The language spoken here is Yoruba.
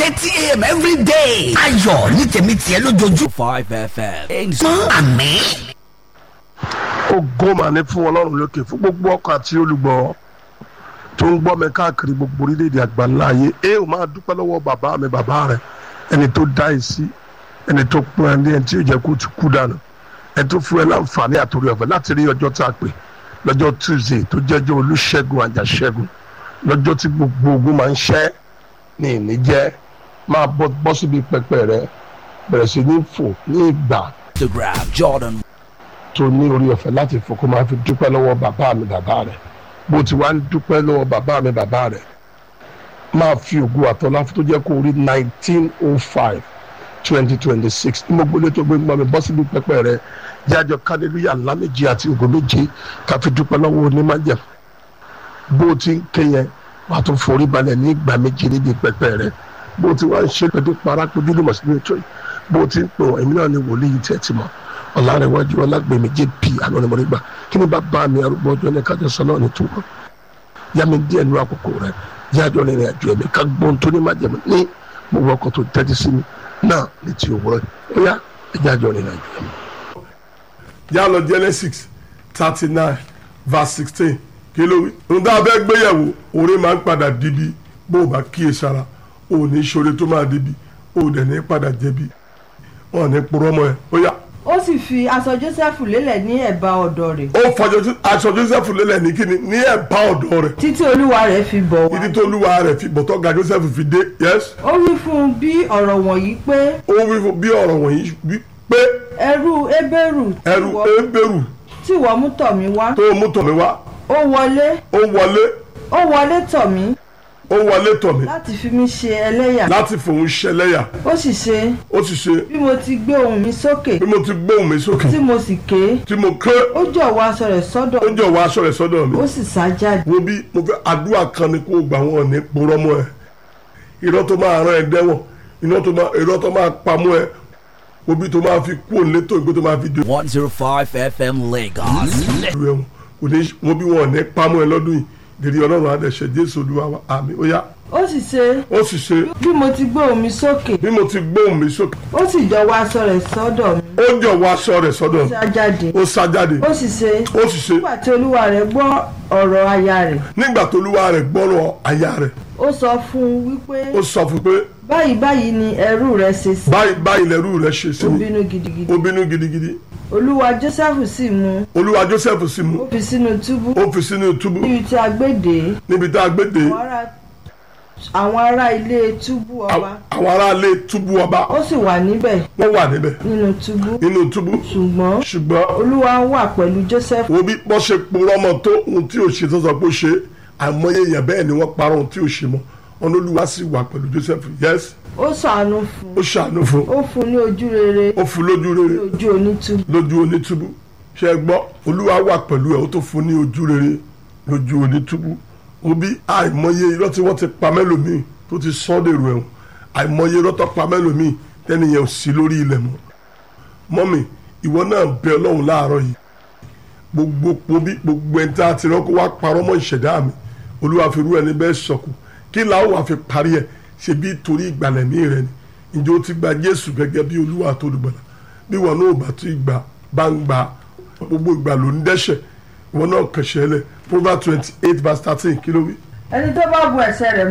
thirty a.m. every day. ayọ̀ ní tèmi tiẹ̀ lójoojú. Five FM. mọ́ àmì. ògo mà ní fún ọlọ́run lókè fún gbogbo ọkọ̀ àti olùgbọ́ tó ń gbọ́ mi káàkiri gbogbo orílẹ̀-èdè àgbáńlá ayé ẹ ò máa dúpẹ́ lọ́wọ́ bàbá mi bàbá rẹ ẹni tó dá ẹ sí ẹni tó pọ́n ẹ ní ẹni tí yóò jẹ́ kó tún kú dànù ẹni tó fún ẹ láǹfààní àtòrí ọ̀fẹ́ láti rí ọjọ́ tá a pè lọ́jọ́ tuesday tó jẹ́jọ́ olùṣègùn àjàṣẹ́gun lọ́jọ́ tí gbogbo ogun máa ń ṣẹ́ ní ìníjẹ́ máa bọ́ bọ́ síbi pẹpẹ rẹ bẹ̀rẹ̀ sí ní fò ní ìgbà Instagram Jordan tó ní orí ọ̀fẹ́ láti fò kó máa fi dúpẹ́ lọ́wọ́ bàbá mi bàbá rẹ̀ bó ti wá ń dúpẹ́ lọ́wọ́ bàbá mi bàbá rẹ̀ máa fi ògùn àtọ́lá tó jẹ́ kó rí nineteen oh five twenty twenty six ní mo gbélé tó gbé gbọ́ mi bọ́ síbi pẹ́pẹ́ rẹ̀ jájọ kádélúyà ńlá méje àti ògùn méje ká fi dúpẹ́ lọ́wọ́ onímájẹ̀ bó ti ń ké yẹn wàá tún forí balẹ̀ ní ìgbà méje níbi pẹ́pẹ́ rẹ̀ bó ti wá ń ṣe pẹ̀lú parápẹ́jú lùmọ̀ sínú ètò yìí bó ti ń pè wọ́n èmi náà ni wòlíì tẹ̀ ti mọ̀ ọ̀làrẹ̀wájú ọlágbèmí jp anọ́nìmọ̀lẹ́gbà kí ni bàbá mi arúgbó ọjọ́ ní kájọ sọ náà ní túbọ̀ yá mi díẹ̀ nínú àkókò rẹ̀ yájọ́ rìnrìn àjò ẹ̀mí ká gbọ́n tó ní májẹ̀mú ní gbogbo ọkọ̀ tó tẹ́tí sí mi náà ní ti òwúrọ̀ ó yá ẹ̀jẹ̀ àjọ rìnrìn àjò ẹ̀mí. yá lọ genesis thirty nine verse sixteen kí ló wí. ohun tá a fẹ́ gbéyàwó orí máa ń padà dibi bó o bá kíyèsára o ò ní ṣoore tó máa dibi o ò dẹ̀ ní padà jẹ̀bi wọn ò ní purọ́ mọ́ ẹ ó yá ó sì fi aṣọ jósẹ́fù lélẹ̀ ní ẹ̀bá ọ̀dọ̀ rẹ̀ ó fọjọ aṣọ joseph lélẹ̀ ní kíni ní ẹ̀bá ọ̀dọ̀ rẹ̀ títí olúwa rẹ̀ fi bọ̀ wá. títí tó olúwa rẹ̀ fi bọ̀tọ̀ ga joseph fi dé yes ó wí fún un bí ọ̀rọ̀ wọ̀nyí pé ó wí fún bí ọ̀rọ̀ wọ̀nyí wí pé ẹrú ebéèrù tí ẹrù ìwọ- ebèrú tí ìwọ mú tọ̀ mí wá tó mú tọ̀ mí wá ó wọlé ó wọlé ó wọlé tọ̀ mí ó wọlé tọ̀ mí láti fi mí ṣe ẹlẹ́yà láti fòun ṣẹlẹ́yà ó sì ṣe ó sì ṣe bí mo ti gbé ohùn mi sókè bí mo ti gbóhùn mi sókè tí mo sì ké tí mo ké ó jọ̀wọ́ aṣọ rẹ̀ sọ́dọ̀ ó jọ̀wọ́ aṣọ rẹ̀ sọ́dọ̀ mi ó sì sá jáde wo bí mo fẹ́ àdúrà kan ni kó o gbà wọn ní purọ́ mọ́ ẹ irọ́ tó máa rán ẹ dẹ́wọ̀n irọ́ tó máa irọ́ tó máa pamọ́ ẹ wo bí tó máa fi kú òun létò ìgbé tó máa fi dè 105 FM Lagos. ìlú ẹ̀wọ̀n kò ní wo bí wọn ò ní pamọ́ ẹ lọ́dún yìí dèrè ọlọ́run adẹ̀ṣẹ̀ jésù olúwa wa àmì ó yá ó sì ṣe ó sì ṣe bí mo ti gbé ohùn mi sókè bí mo ti gbóhùn mi sókè ó sì jọ̀wọ́ aṣọ rẹ̀ sọ́dọ̀ mi ó jọ̀wọ́ aṣọ rẹ̀ sọ́dọ̀ ó mi sá jáde ó sá jáde ó sì ṣe ó sì ṣe nígbà tí olúwa rẹ̀ gbọ́ ọ̀rọ̀ aya rẹ̀ nígbà tó olúwa rẹ̀ gbọ́rọ̀ aya rẹ̀ ó sọ fún un wípé ó sọ fún pé báyìí báyìí ni ẹrú rẹ̀ ṣe sí báyìí báyìí lẹ́rú rẹ̀ ṣe sí ó mi bínú gidigidi ó bínú gidigidi olúwa joseph sì mú olúwa joseph sì ó mú fi sínú túbú ó fi sínú túbú níbi tí a gbé dè níbi tá a gbé dé àwọn ará àwọn ará ilé túbú ọba àwọn aráalé túbú ọba ó sì wà níbẹ̀ wọ́n wà níbẹ̀ nínú túbú nínú túbú ṣùgbọ́n ṣùgbọ́n olúwa wà pẹ̀lú joseph wo bí wọ́n ṣe purọ́ mọ́ tó ohun tí ò ṣe tó sọ pé ó ṣe àìmọye èèyàn bẹ́ẹ̀ ni wọ́n parọ́ ohun tí ò ṣe mọ́ wọn olúwa sì wà pẹ̀lú joseph yes ó ṣàánú fún ó ṣàánú fún ó fún ní ojú rere ó fún lójú ní rere ojú onítúbú lójú onítúbú ṣe é gbọ́ olúwa wà pẹ̀lú ẹ̀ ó tó fún ní ojú rere lójú onítúbú wo bí àìmọye irọ́ tí wọ́n ti pa mẹ́lòmíì tó ti sọ́ dèrò ẹ̀wọ̀n àìmọye irọ́ tó pa mẹ́lòmíì tẹ́niyẹn ò sí lórí ilẹ̀ mọ́ mọ́mì ìwọ náà bẹ ọlọ́run láàárọ̀ yìí gbogbo pobi gbogbo ẹni tí a ti rọ́kọ́ wá parọ́ mọ́ ìṣẹ̀dá mi olúwa fi rú ẹni bẹ́ẹ̀ sọ̀kù kí làwọn wà fi parí ẹ̀ ṣe bí torí ìgbàlẹ̀mí rẹ ni ǹjẹ́ o ti gba jésù gẹ́gẹ́ bí olúwa tó dùgbọ̀lá bí wọn náà bá tún ìgbà bá ń gba gbogbo ìgbà ló ń dẹ́ṣẹ̀ wọn náà kẹ̀ṣẹ̀ lẹ̀ proverbs twenty eight verse thirteen kí ló wí. ẹni tó bá bu ẹ̀ṣẹ̀ rẹ̀